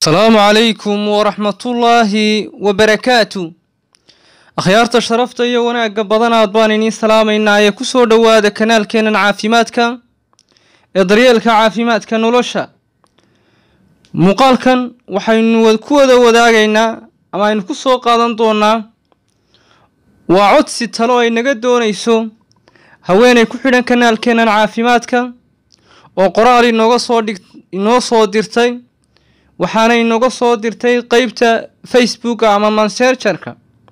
asalaamu calaykum waraxmatullaahi wabarakaatu akhyaarta sharafta iyo wanaagga badanaad baan idiin salaamaynaa ee ku soo dhowaada kanaalkeennan caafimaadka ee daryeelka caafimaadka nolosha muuqaalkan waxaynu ku wada wadaagaynaa ama aynu ku soo qaadan doonaa waa codsi talo ay naga doonayso haweenay ku xidhan kanaalkeennan caafimaadka oo qoraal inooga soo dhig inoo soo dirtay waxaana inooga soo dirtay qeybta facebooka ama mansengerka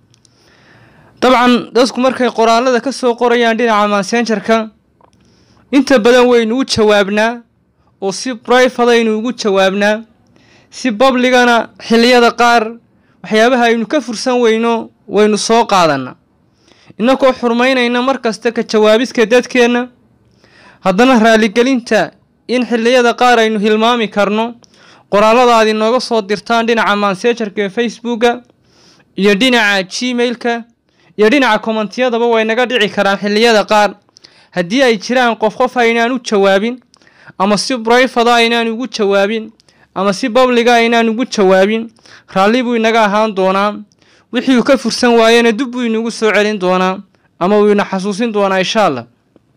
dabcan dadku markay qoraalada ka soo qorayaan dhinaca mansengerka inta badan waynu u jawaabnaa oo si brifadaynu ugu jawaabnaa si babligana xilliyada qaar waxyaabaha aynu ka fursan weyno waynu soo qaadanaa innagoo xurmaynayna mar kasta ka jawaabiska dadkeenna haddana raaligelinta in xilliyada qaar aynu hilmaami karno qoraalada aad inooga soo dirtaan dhinaca mansegerka ee facebooka iyo dhinaca gmailka iyo dhinaca kommentiyadaba way naga dhici karaan xilliyada qaar haddii ay jiraan qof qof aynaan u jawaabin ama si brifada aynaan ugu jawaabin ama si babliga aynaan ugu jawaabin raalli buu inaga ahaan doonaa wixii uu ka fursan waayena dib buu inugu soo celin doonaa ama uu ina xasuusin doonaa insha allah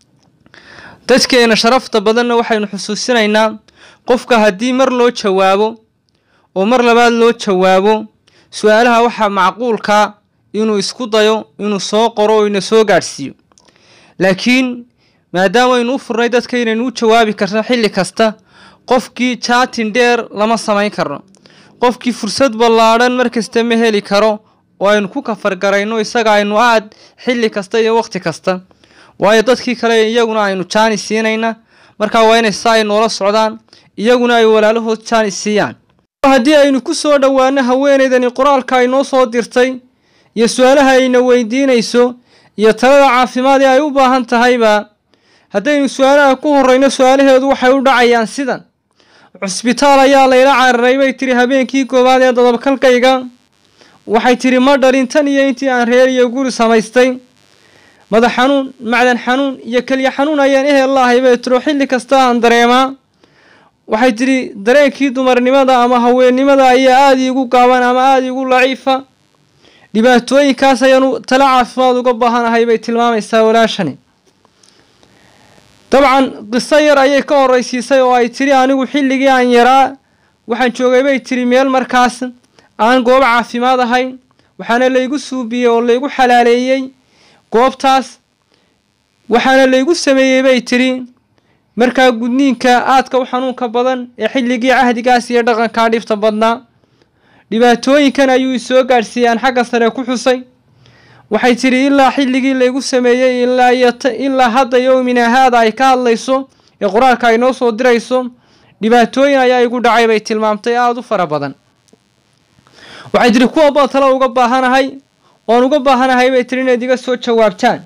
dadkeena sharafta badanna waxaynu xusuusinaynaa qofka haddii mar loo jawaabo oo mar labaad loo jawaabo su-aalaha waxaa macquulkaa inuu isku dayo inuu soo qoro oo ina soo gaadhsiiyo laakiin maadaamaaynu u furnay dadka inaynu u jawaabi karno xilli kasta qofkii jaatin dheer lama samayn karno qofkii fursad ballaadhan mar kasta ma heli karo oo aynu ku kafargarayno isaga aynu aad xilli kasta iyo waqti kasta waayo dadkii kale iyaguna aynu jaani siinayna markaa waa inay saa ay noola socdaan iyaguna ay walaalahood jaani siiyaan haddii aynu ku soo dhowaano haweenaydani qoraalka ay noo soo dirtay iyo su-aalaha ayna weydiinayso iyo talada caafimaad ee ay u baahan tahayba haddaynu su-aalaha ku horreyno su-aalaheedu waxay u dhacayaan sidan cusbitaal ayaa layla cararay bay tiri habeenkii koowaad ee dadabkalkayga waxay tiri ma dhalin tan iyo intii aan reer iyo guri samaystay madax xanuun macdan xanuun iyo keliya xanuun ayaan ehel laahay bay tiro xilli kasta aan dareemaa waxay tidhi dareenkii dumarnimada ama haweennimada ayaa aada iigu gaaban ama aada iigu laciifa dhibaatooyinkaas ayaanu tala caafimaad uga baahanahay bay tilmaamaysaa walaashani dabcan qiso yar ayay ka horreysiisay oo ay tidhi anigu xilligii aan yaraa waxaan joogay bay tidhi meel markaas aan goob caafimaad ahayn waxaana laygu suubiyey oo laygu xalaaleeyey goobtaas waxaana laygu sameeyey bay tidhi markaa gudniinka aadka u xanuunka badan ee xilligii cahdigaas iyo dhaqankaa dhibta badnaa dhibaatooyinkan ayuu isoo gaadhsiiyey aan xagga sare ku xusay waxay tidhi ilaa xilligii laygu sameeyey ilaa iyo ilaa hadda yowmina haada ay ka hadlayso ee qoraalka ay noo soo dirayso dhibaatooyin ayaa igu dhacay bay tilmaamtay aada u fara badan waxay tidhi kuwa baa talo uga baahanahay oan uga baahanahay bay tiri inayd iga soo jawaabtaan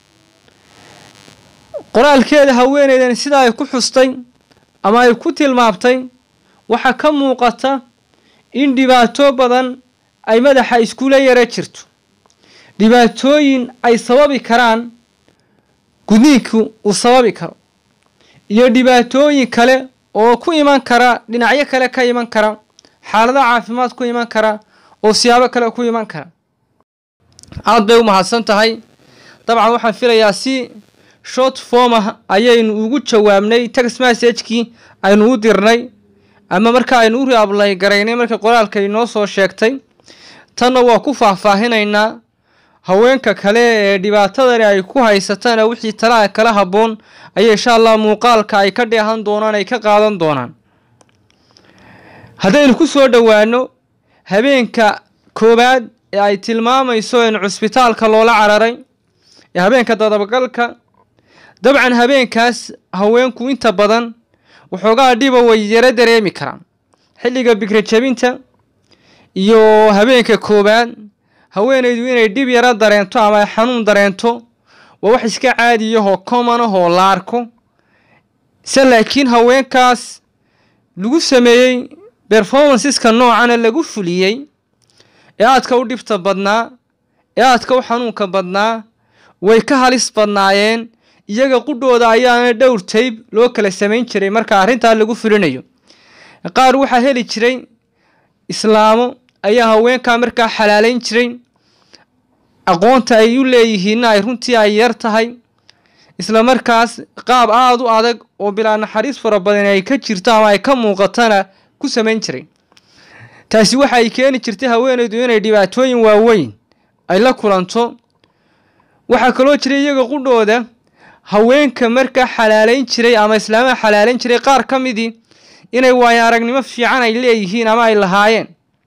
qoraalkeeda haweeneydan sida ay ku xustay ama ay ku tilmaamtay waxaa ka muuqata in dhibaato badan ay madaxa iskula yara jirto dhibaatooyin ay sababi karaan gudniinku uu sababi karo iyo dhibaatooyin kale oo ku iman kara dhinacyo kale ka iman kara xaalada caafimaad ku iman kara oo siyaabo kale ku iman kara aada bay u mahadsan tahay dabcan waxaan filayaa si short form ah ayaynu ugu jawaabnay text messagekii aynu u dirnay ama marka aynu u reablay garaynay markay qoraalka inoo soo sheegtay tanna waa ku faahfaahinaynaa haweenka kale ee dhibaatadani ay ku haysatana wixii talaha kala habboon ayay insha allah muuqaalka ay ka dheehan doonaan ay ka qaadan doonaan haddaynu ku soo dhowaano habeenka koowaad ee ay tilmaamayso in cusbitaalka loola cararay ee habeenka dadabagalka dabcan habeenkaas haweenku inta badan waxoogaa dhiba way yaro dareemi karaan xilliga bikra jabinta iyo habeenka koowaad haweenaydu inay dhib yaro dareento ama xanuun dareento waa wax iska caadiyahoo common ahoo la arko se laakiin haweenkaas lagu sameeyey performanceska noocana lagu fuliyey ee aadka u dhibta badnaa ee aadka u xanuunka badnaa way ka halis badnaayeen iyaga qudhooda ayaana dhowr tayb loo kala samayn jiray marka arrintaa lagu fulinayo qaar waxaa heli jiray islaamo ayaa haweenkaa markaa xalaalayn jiray aqoonta ay u leeyihiinna ay runtii ay yar tahay isla markaas qaab aada u adag oo bilaa naxariis fara badan ay ka jirto ama ay ka muuqatana ku samayn jiray taasi waxa ay keeni jirtay haweenaydu inay dhibaatooyin waaweyn ay la kulanto waxaa kaloo jiray iyaga qudhooda haweenka markaa xalaalayn jiray ama islaamaha xalaalayn jiray qaar ka midii inay waayo aragnimo fiican ay leeyihiin ama ay lahaayeen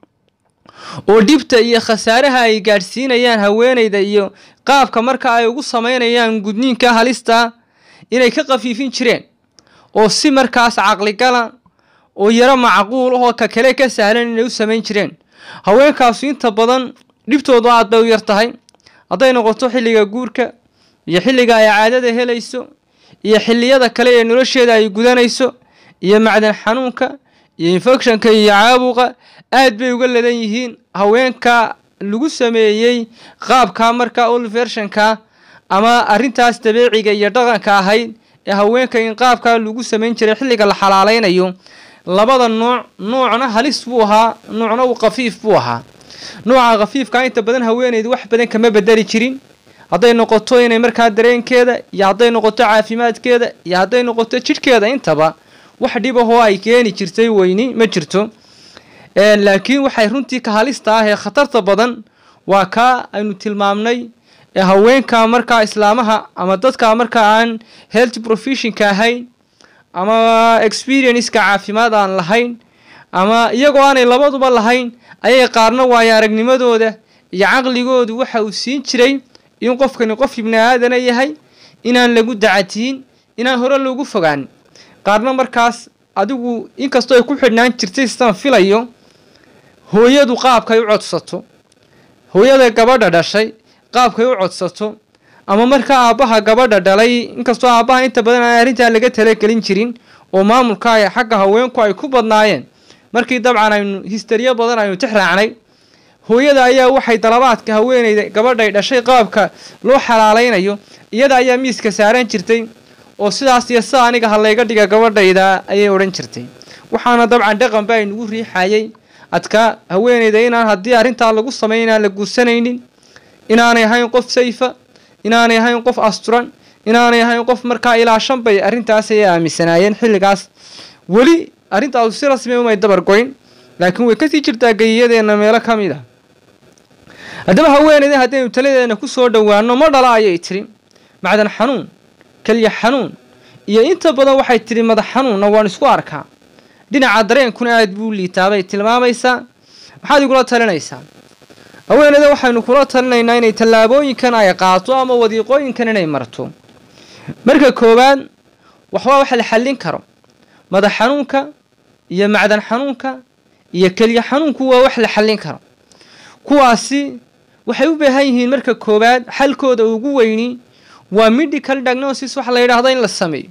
oo dhibta iyo khasaaraha ay gaadhsiinayaan haweenayda iyo qaabka marka ay ugu samaynayaan gudniinka halista inay ka qafiifin jireen oo si markaas caqligala oo yaro macquul ahoo ka kale ka sahlan inay u samayn jireen haweenkaasu inta badan dhibtoodu aad bay u yar tahay hadday noqoto xilliga guurka iyo xilliga ay caadada helayso iyo xilliyada kale ee nolosheeda ay gudanayso iyo macdan xanuunka iyo infectionka iyo caabuqa aad bay uga ladan yihiin haweenka lagu sameeyey qaabka marka olvershanka ama arrintaas dabeeciga iyo dhaqanka ahayd ee haweenka in qaabkaa lagu samayn jiray xilliga la xalaalaynayo labada nooc noocna halis buu ahaa noocna uu khafiif buu ahaa nooca khafiifka inta badan haweeneydu wax badan kama bedeli jirin hadday noqoto inay markaa dareenkeeda iyo hadday noqoto caafimaadkeeda iyo hadday noqoto jidhkeeda intaba wax dhib ahoo ay keeni jirtay weyni ma jirto laakiin waxay runtii ka halista ah ee khatarta badan waa kaa aynu tilmaamnay ee haweenka markaa islaamaha ama dadka markaa aan health professionka ahayn ama experienceka caafimaad aan lahayn ama iyagoo aanay labaduba lahayn ayay qaarna waayo aragnimadooda iyo caqligoodu waxa uu siin jiray in qofkani qof ibni aadana yahay inaan lagu dacatiyin inaan hore loogu fogaanin qaarna markaas adigu inkastoo ay ku xidhnaan jirtay sidaan filayo hooyadu qaabkay u codsato hooyada gabadha dhashay qaabkay u codsato ama markaa aabbaha gabadha dhalay inkastoo aabbaha inta badan aan arrintaa laga talagelin jirin oo maamulka ay xagga haweenku ay ku badnaayeen markii dabcan aynu histeriyo badan aynu tix raacnay hooyada ayaa waxay dalabaadka haweeneyda gabadhay dhashay qaabka loo xalaalaynayo iyada ayaa miiska saaran jirtay oo sidaas iyo sida aniga ha layga dhiga gabadhayda ayay odhan jirtay waxaana dabcan dhaqan ba aynugu riixayay adkaa haweeneyda inaan haddii arrintaa lagu samay inaan la guursanaynin inaanay ahayn qof sayfa inaanay ahayn qof asturan inaanay ahayn qof markaa ilaa shan bay arrintaas ayay aaminsanaayeen xilligaas weli arrintaasu si rasmi umay dabar goyn laakiin way kasii jirtaa geyiyadeena meelo ka mid ah haddaba haweeneyda haddaynu taladeena ku soo dhowaano ma dhala ayay tiri macdan xanuun kelya xanuun iyo inta badan waxay tidhi madax xanuunna waan isku arkaa dhinaca dareenkuna aad buu liitaa bay tilmaamaysaa maxaad igula talinaysaa haweeneyda waxaynu kula talinaynaa inay tallaabooyinkan ay qaato ama wadiiqooyinkan inay marto marka koowaad waxbaa wax la xallin karo madax xanuunka iyo macdan xanuunka iyo kelya xanuunku waa wax la xallin karo kuwaasi waxay u baahan yihiin marka koowaad xalkooda ugu weyni waa medical diagnosis waxa la yidhaahdo in la sameeyo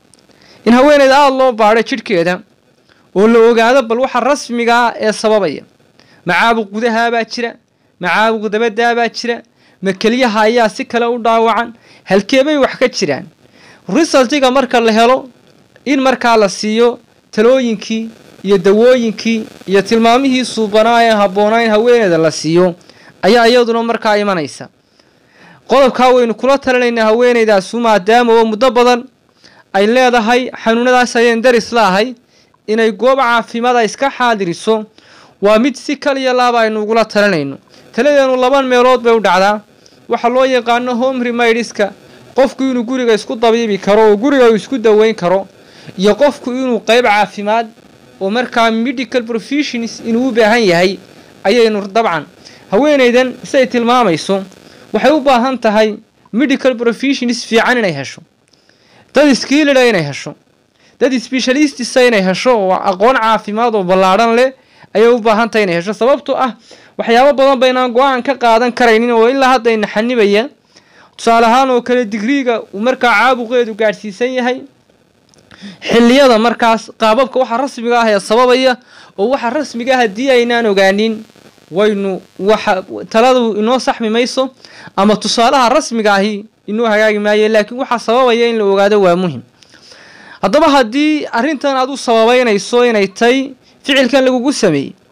in haweeneyda aada loo baadho jidhkeeda oo la ogaado bal waxa rasmiga ah ee sababaya macaabuq gudahaabaa jira macaabuq dabadaabaa jira ma kelyaha ayaa si kale u dhaawacan halkeebay wax ka jiraan resultiga marka la helo in markaa la siiyo talooyinkii iyo dawooyinkii iyo tilmaamihii suubanaa ee habboonayn haweeneyda la siiyo ayaa iyaduna markaa imanaysa qodobkaa waynu kula talinaynaa haweeneydaasu maadaama oo muddo badan ay leedahay xanuunadaas ayeen daris laahay inay goob caafimaada iska xaadiriso waa mid si kaliya laaba aynu ugula talinayno taladeenu laba meelood bay u dhacdaa waxaa loo yaqaano home remaidiska qofku inuu guriga isku dabiibi karo oo guriga uu isku daweyn karo iyo qofku inuu qeyb caafimaad oo markaa medical professions inuu u baahan yahay ayaynu dabcan haweeneydan siay tilmaamayso waxay u baahan tahay medical professions fiican inay hesho dad skilida inay hesho dad specialistisa inay hesho oo aqoon caafimaad oo ballaadhan leh ayay u baahan tahay inay hesho sababtoo ah waxyaabo badan baynaan go-aan ka qaadan karaynin oo ilaa hadda ina xanibaya tusaale ahaan oo kale digriiga uu markaa caabuqeedu gaadhsiisan yahay xilliyada markaas qaababka waxa rasmiga ah ee sababaya oo waxa rasmiga ah haddii aynaan ogaanin waynu waxa taladu inoo saxmi mayso ama tusaalaha rasmiga ahi inoo hagaagi maayo laakiin waxaa sababaya in la ogaado waa muhim haddaba haddii arrintan aad u sababeynayso inay tay ficilkan lagugu sameeyey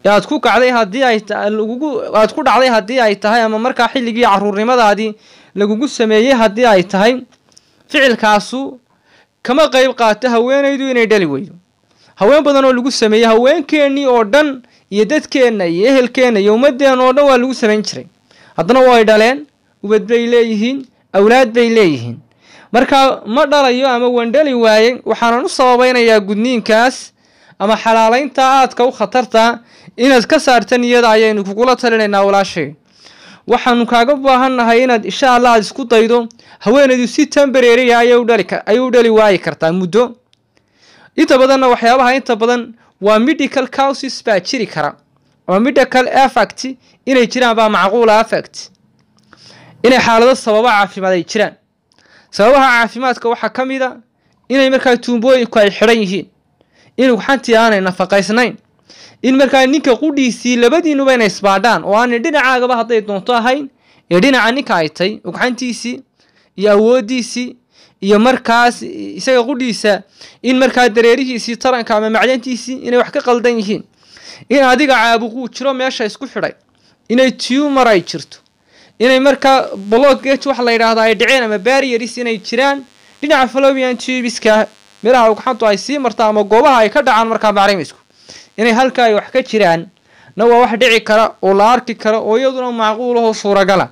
ee aad ku kacday haddii ay lagugu aad ku dhacday haddii ay tahay ama markaa xilligii caruurnimadaadii lagugu sameeyey haddii ay tahay ficilkaasu kama qeyb qaato haweenaydu inay dhali weydo haween badan oo lagu sameeyey haweenkeennii oo dhan iyo dadkeenna iyo ehelkeenna iyo ummadeenna oo dhan waa lagu samayn jiray haddana way dhaleen ubad bay leeyihiin awlaad bay leeyihiin marka ma dhalayo ama waan dhali waayey waxaanan u sababaynayaa gudniinkaas ama xalaalaynta aadka u khatarta inaad ka saarta niyada ayaynu kugula talinaynaa walaashay waxaanu kaaga baahannahay inaad insha allah aad isku daydo haweenaydu si tembareeriya ayay u dhali waayi kartaa muddo inta badanna waxyaabaha inta badan waa medical causes baa jiri kara ama medical effect inay jiraan baa macquula effect inay xaalado sababa caafimaad ay jiraan sababaha caafimaadka waxaa ka mid a inay markaa tuumbooyinku ay xidhan yihiin in ugxantii aanay nafaqaysnayn in markaa ninka qudhiisii labadiinuba inay isbaadhaan oo aanay dhinacaagaba hadday doonto ahayn ee dhinaca ninka ay tay ugxantiisii iyo awooddiisii iyo markaas isaga qudhiisa in markaa dareerihiisii taranka ama macdantiisii inay wax ka qaldan yihiin in adiga caabuquu jiro meesha isku xidhay inay tumor ay jirto inay markaa blockage wax la yidhaahdo ay dhaceen ama barrieris inay jiraan dhinaca fallopian tubeska meelaha ugxantu ay sii marta ama goobaha ay ka dhacaan markaa bacrimisku inay halka ay wax ka jiraan na waa wax dhici kara oo la arki kara oo iyaduna macquul ahoo suuragala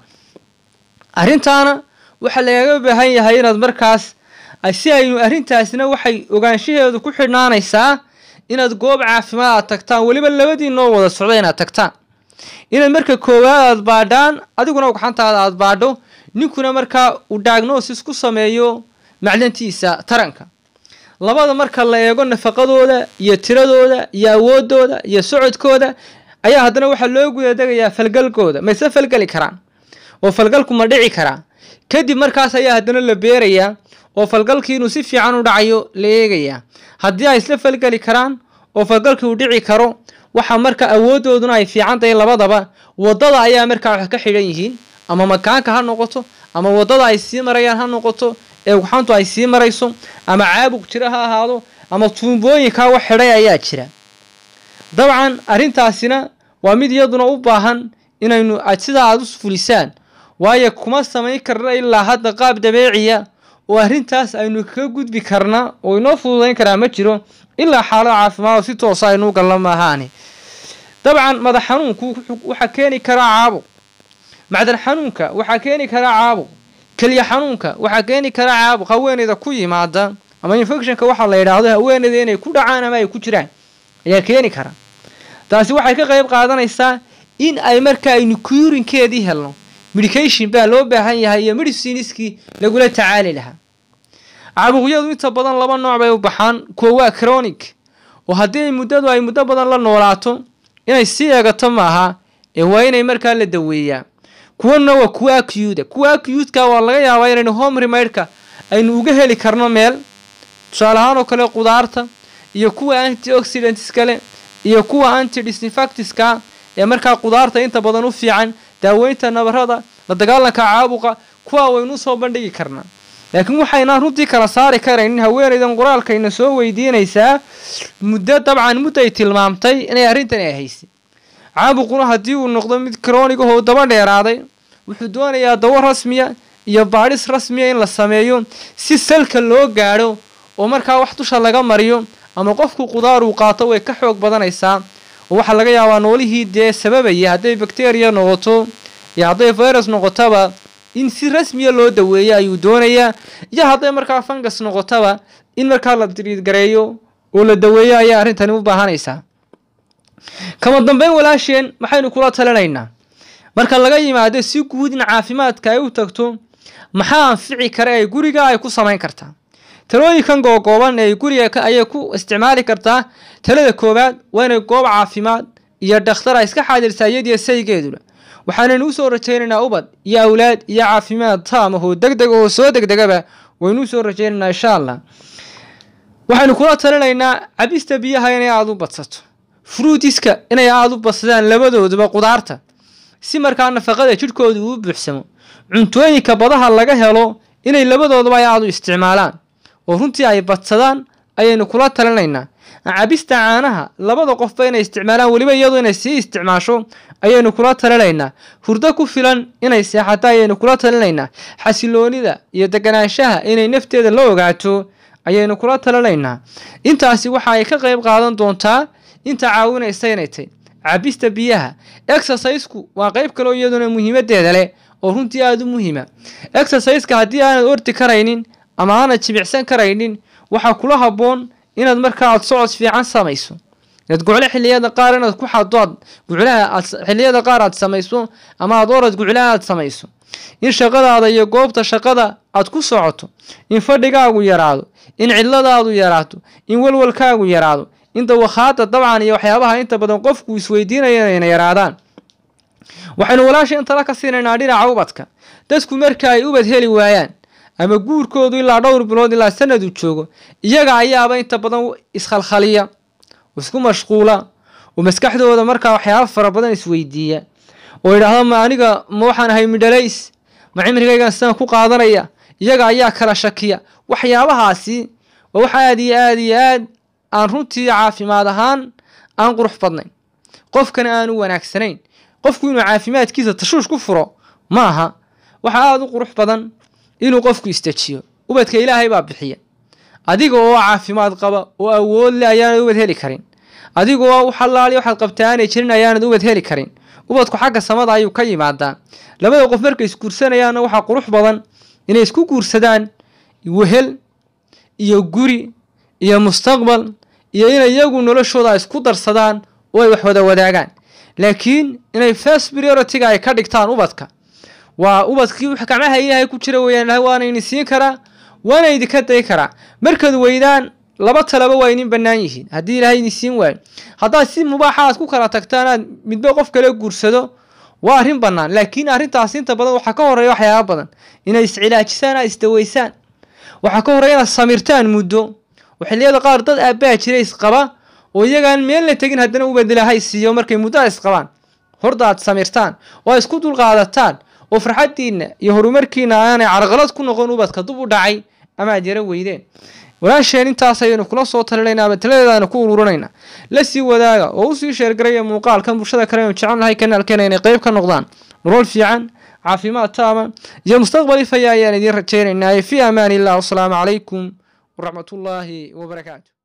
arrintaana waxaa lagaga baahan yahay inaad markaas si aynu arrintaasna waxay ogaanshaheedu ku xidhnaanaysaa inaad goob caafimaad aad tagtaan weliba labadiinoo wada socda inaad tagtaan inaad marka koowaad aad baadhaan adiguna ugxantaada aad baadho ninkuna markaa uu diagnosis ku sameeyo macdantiisa taranka labada marka la eego nafaqadooda iyo tiradooda iyo awoodooda iyo socodkooda ayaa haddana waxaa loo gudadegayaa falgalkooda mayse falgeli karaan oo falgalku ma dhici karaa kadib markaas ayaa haddana la beerayaa oo falgalkii inuu si fiican u dhacayo la eegayaa haddii ay isla falgeli karaan oo falgalkii uu dhici karo waxa marka awoodooduna ay fiican tahay labadaba wadada ayaa markaa wax ka xidhan yihiin ama makaanka ha noqoto ama wadada ay sii marayaan ha noqoto ee ugxantu ay sii marayso ama caabuq jira ha ahaado ama tuumbooyinkaa wax xidhay ayaa jira dabcan arrintaasina waa mid iyaduna u baahan inaynu sidaa aada u fulisaan waayo kuma samayn karna ilaa hadda qaab dabeeciya oo arrintaas aynu kaga gudbi karna oo inoo fududayn karaa ma jiro ilaa xaalad caafimaad oo si toosa aynuu galna maahaani dabcan madax xanuunku waxaa keeni karaa caabuq macdan xanuunka waxaa keeni karaa caabuq keliya xanuunka waxaa keeni karaa caabuq haweeneyda ku yimaada ama infectionka waxaa la yidhaahdo haweeneyda inay ku dhacaan ama ay ku jiraan ayaa keeni kara taasi waxay ka qayb qaadanaysaa in ay marka aynu kuurinkeedii helno medication baa loo baahan yahay iyo mediciniskii lagula tacaali lahaa caabuqyadu inta badan laba nooc bay u baxaan kuwa waa chronic oo haddii muddadu ay muddo badan la noolaato inay sii eegato maaha ee waa inay markaa la daweeyaa kuwana waa kuwa acute kuwa acute-ka waa laga yaabaa inaynu home remade-ka aynu uga heli karno meel tusaale ahaan oo kale qudaarta iyo kuwa antioxidants kale iyo kuwa antidisinfactiska ee markaa qudaarta inta badan u fiican daaweynta nabarada la dagaalanka caabuqa kuwa waynu soo bandhigi karnaa laakiin waxaynaan runtii kala saari karaynin haweenaydan qoraalkayna soo weydiinaysaa muddo dabcan muddo ay tilmaamtay inay arrintani ay haysay caabuquna haddii uu noqdo mid kronig ahoo daba dheeraaday wuxuu doonayaa dawo rasmiya iyo baadhis rasmiya in la sameeyo si salka loo gaadho oo markaa wax dusha laga mariyo ama qofku qudaar uu qaato way ka xoog badanaysaa oo waxaa laga yaabaa noolihii dee sababaya hadday bakteriya noqoto iyo hadday virus noqotaba in si rasmiya loo daweeyo ayuu doonayaa iyo hadday markaa fungus noqotaba in markaa la diriidgareeyo oo la daweeyo ayaa arrintani u baahanaysaa kama dambeyn walaasheen maxaynu kula talinaynaa marka laga yimaado si guud in caafimaadka ay u tagto maxaa anfici kara ee guriga ay ku samayn kartaa talooyinkan googooban ee guriga ayay ku isticmaali kartaa talada koowaad waa inay goob caafimaad iyo dhakhtar ay iska xaadirtaa iyadiyo saygeeduna waxaanaynu usoo rajaynaynaa ubad iyo awlaad iyo caafimaad taamahoo deg deg oo soo degdegaba waynu usoo rajaynaynaa insha allah waxaynu kula talinaynaa cabista biyaha inay aada u badsato fruutiska inay aada u badsadaan labadooduba qudaarta si markaa nafaqada jidhkooda uu buuxsamo cuntooyinka badaha laga helo inay labadooduba ay aada u isticmaalaan oo runtii ay badsadaan ayaynu kula talinaynaa cabista caanaha labada qofba inay isticmaalaan weliba iyadu inay sii isticmaasho ayaynu kula talinaynaa hurdo ku filan inay seexato ayaynu kula talinaynaa xasiloonida iyo deganaanshaha inay nafteeda la ogaato ayaynu kula talinaynaa intaasi waxa ay ka qayb qaadan doontaa inta caawinaysa inay tay cabista biyaha exercisku waa qayb kaleo iyaduna muhiimadeeda leh oo runtii aada u muhiima exerciseka haddii aanad ordi karaynin ama aanad jimicsan karaynin waxaa kula habboon inaad markaa aad socod fiican samayso inaad gucle xiliyada qaar inaad ku xado aad guclaha aad xiliyada qaar aad samayso ama aad orad guclaha aad samayso in shaqadaada iyo goobta shaqada aad ku socoto in fadhigaagu yaraado in cidladaadu yaraato in walwalkaagu yaraado in dawakhaada dabcan iyo waxyaabaha inta badan qofku isweydiinaya inayna yaraadaan waxaynu walaasha intala ka siinaynaa dhinaca ubadka dadku marka ay ubad heli waayaan ama guurkoodu ilaa dhowr bilood ilaa sanadu joogo iyaga ayaaba inta badan iskhalkhaliya isku mashquula oo maskaxdooda markaa waxyaaba fara badan isweydiiya oo yidhaahdo ma aniga ma waxaan ahay midhalays ma cimrigaygan sidaan ku qaadanaya iyaga ayaa kala shakiya waxyaabahaasi waa wax aada iyo aada iyo aad aan runtii caafimaad ahaan aan qurux badnayn qofkana aanu wanaagsanayn qofku inuu caafimaadkiisa tashuush ku furo ma aha waxaa aada u qurux badan inuu qofku istajiyo ubadka ilaahay baa bixiya adiga oo caafimaad qaba oo awood le ayaanad ubad heli karin adiga oo u xalaali waxaad qabtaa aanay jirin ayaanad ubad heli karin ubadku xagga samada ayuu ka yimaadaa labada qof markay isguursanayaanna waxaa qurux badan inay isku guursadaan wehel iyo guri iyo mustaqbal iyo inay iyagu noloshooda isku darsadaan oo ay wax wada wadaagaan laakiin inay first priority-ga ay ka dhigtaan ubadka waa ubadkii gacmaha ilaahay ku jira weeyaan waana idin siin karaa waana idinka day karaa markaad weydaan laba talaba waa idin bannaan yihiin haddii ilaahay idin siin waayo haddaad si mubaaxa aad ku kala tagtaan aad midba qof kale guursado waa arrin bannaan laakiin arrintaas inta badan waxaa ka horreeya waxyaaba badan inay iscilaajisaan aad isdaweysaan waxaa ka horreeya inaad samirtaan muddo oo xilliyada qaar dad aabbaa jira isqaba oo iyagaan meel la tegin haddana ubadilaahay siiyo markay muddo isqabaan horda aad samirtaan oo isku dulqaadataan oo farxaddiinna iyo horumarkiina aanay carqalad ku noqon ubadka dub u dhacay ama aad yaro weydeen walaasheen intaas ayaynu kula soo talinaynaa ama taladeedaanu ku ururinaynaa la sii wadaaga oo usii sheergaraya muuqaalkan bulshada kale aynu jecel nahay kanaalkeena inay qayb ka noqdaan nolol fiican caafimaad taama iyo mustaqbal ifaya ayaan idiin rajaynaynaa fi amaan illah wasalaamu calaykum waraxmatullaahi wabarakaatu